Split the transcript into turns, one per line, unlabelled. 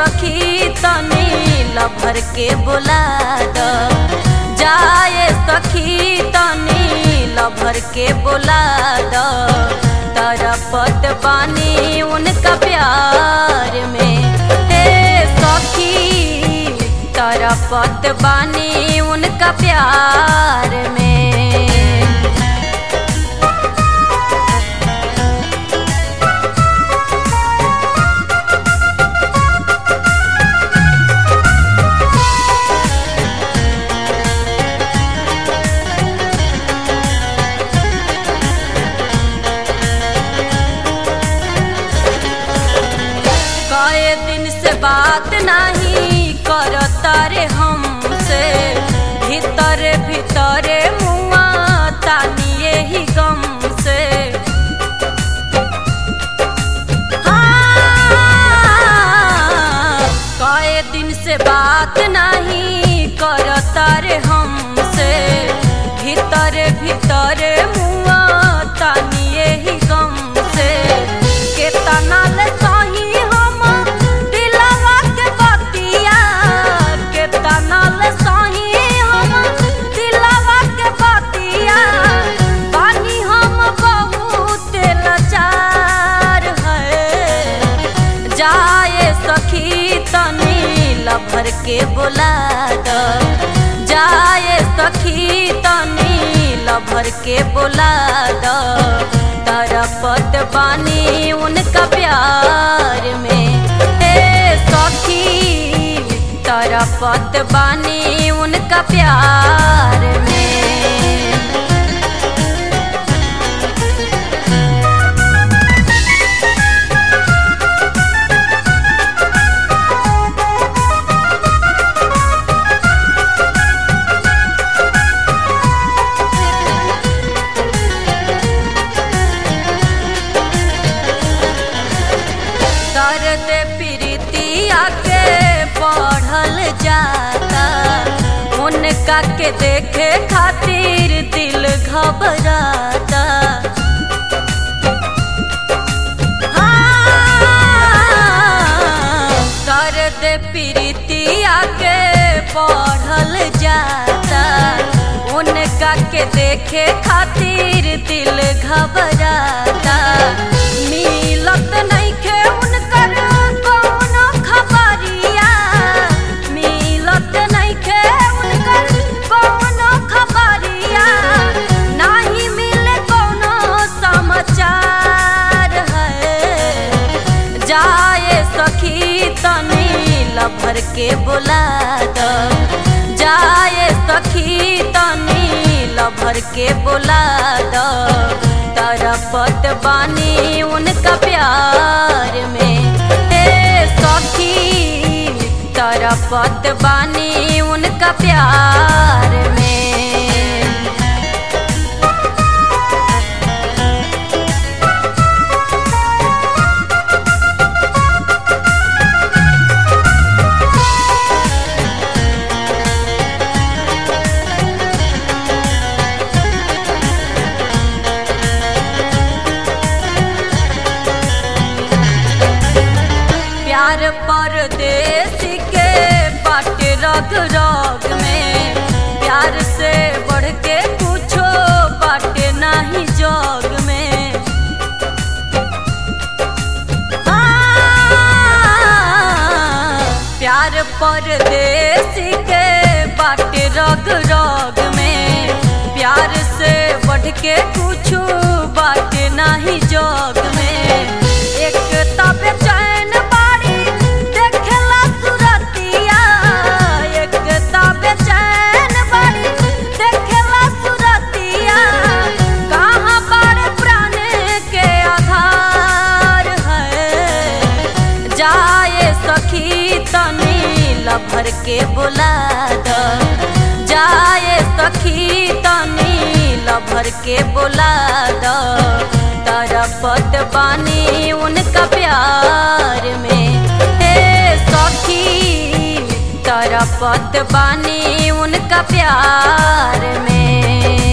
सखी तनी लभर के बुला द जाए सखी तनी लभर के बुला द तरपत पानी उनका प्यार में हे सखी तरपत बानी उनका प्यार में कए दिन से बात नहीं करता रे हमसे भीतर भीतर मुआ तानिए ही गम से हाँ, कए दिन से बात नहीं करता रे हमसे भीतर भीतर मुआ तानिए ही गम से केतना ले सही हम दिलवा के बतिया केतना ले सही हम दिलवा के बतिया बानी हम बहुत लाचार है जाए सखी तनी लभर के बुला द जाए सखी तनी लभर के बुला द तरपत बानी उनका प्यार में हे सखी तरपत बानी उनका प्यार में दर्द प्रीतिया के बढ़ल जाता उनका के देखे खातिर दिल घबराता हाँ, दर्द प्रीतिया के बढ़ल जाता उनका के देखे खातिर दिल घबराता मिलत नइखे उनकर कौनो खबरिया मिलत नइखे उनकर कौनो खबरिया नाही मिले कौनो समाचार है जाए सखी तनी लभर के बुला द जाए सखी तनी लभर के बुला द तरपत बानी उनका प्यार में हे सखी तरपत बानी उनका प्यार में प्यार परदेश के बाटे रग रग में प्यार से बढ़ के कुछो बाटे नहीं जग में हाँ, प्यार परदेश के बाटे रग रग में प्यार से बढ़ के कुछो बाटे नहीं जग में एक तब चैन बाड़ी देखला सुरतिया एक तब चैन बाड़ी देखला सुरतिया कहाँ बड़े प्राण के आधार है जाए सखी तनी लभर के बुला द जाए सखी तनी लभर के बुला द तरपत बानी उनका प्यार में हे सखी तरपत बानी उनका प्यार में